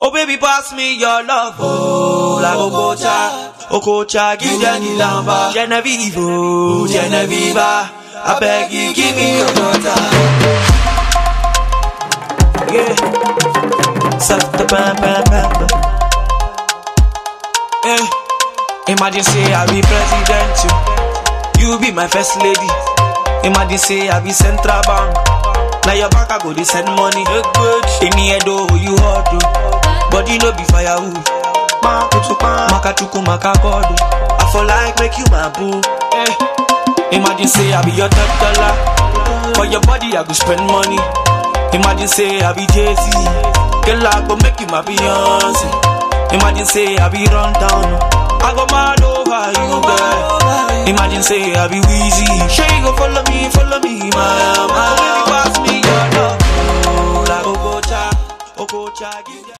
Oh baby, pass me your love. Oh, like Okocha, Okocha, give them the lamba. Genevieve, oh, Genevieve, I beg you, give me your daughter. Yeah, soft the pam pam pam. Yeah, imagine say I be president, you, you be my first lady. Imagine say I be central bank. Now your bank I go they send money. In the head oh you hot oh. Body no be firewood. Maka chuku maka god oh. I for like make you my boo. Eh. Imagine say I be your top dollar. For your body I go spend money. Imagine say I be Jay Z. Girl I go make you my Beyonce. Imagine say I be run down. I go mad over you girl. Imagine say I be Weezy. Sure you go follow me, follow me, my my. Baby, pass me your love. Oh, like Okocha, Okocha, give